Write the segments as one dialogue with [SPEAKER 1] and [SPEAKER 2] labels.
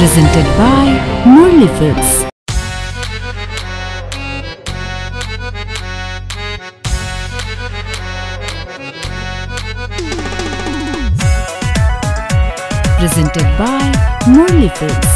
[SPEAKER 1] presented by Murli Films. Presented by Murli Films.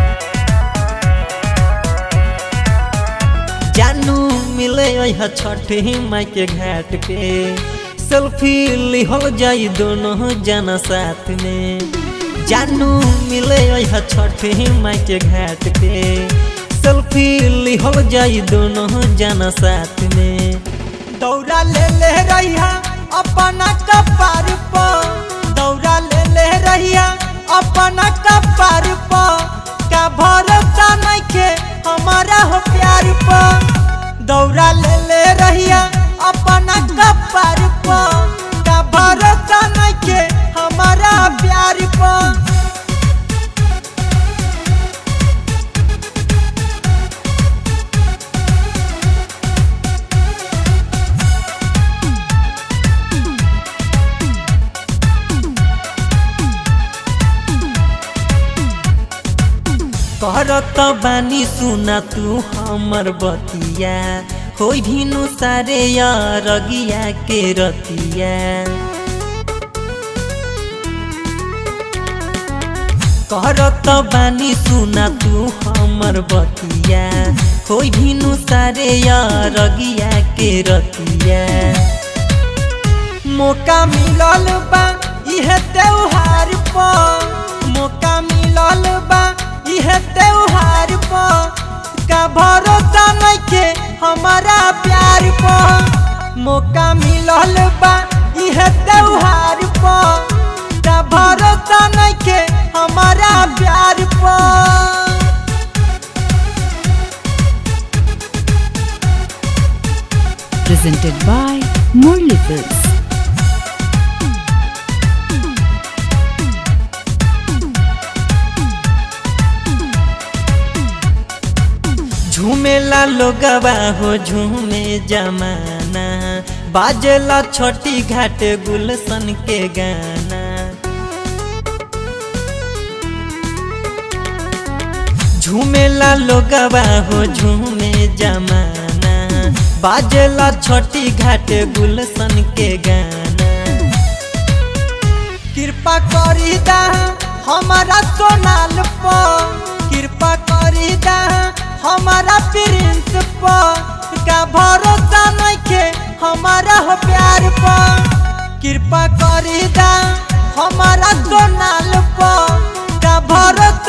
[SPEAKER 2] जानू मिले यहाँ छठे माई के घाट पे सेल्फी लिहल जाई दोनों जना साथ में जानू मिले यहाँ छठे माई के घाट पे सेल्फी लिहल जाई दोनों जना साथ में दौड़ा ले ले रहिया अपना कपार पर दौड़ा ले ले रहिया अपना कपार पर का भरोसा नहीं के हमारा हो प्यार पर दौड़ा ले ले रहिया अपना कपार पर का भरोसा नहीं के हमारा प्यार पर करत बानी सुना तू हमर बतिया हो भिनु सारे रगिया के रतिया करत बानी सुना तू हमर बतिया हो भिनु सारे रगिया के रतिया मौका मिलल बा इहे त्योहार पर मौका मिलल बा इहे त्योहार पर का भरोसा नहीं के हमारा प्यार पर मौका मिलल बा इहे त्योहार पर का भरोसा नहीं के हमारा प्यार पर
[SPEAKER 1] Presented by Murli Films.
[SPEAKER 2] झूमेला लोगवा हो झूमे जमाना बाजेला छोटी घाट गुलशन के गाना झूमेला लोगवा हो झूमे जमाना बाजेला छोटी घाट गुलशन के गाना कृपा करी दा हमारा सोनाल पर कृपा करी दा हमारा प्रिंस पर का भरोसा नहीं के हमारा हो प्यार पर कृपा करी दा हमारा सोनाल पर का भरोसा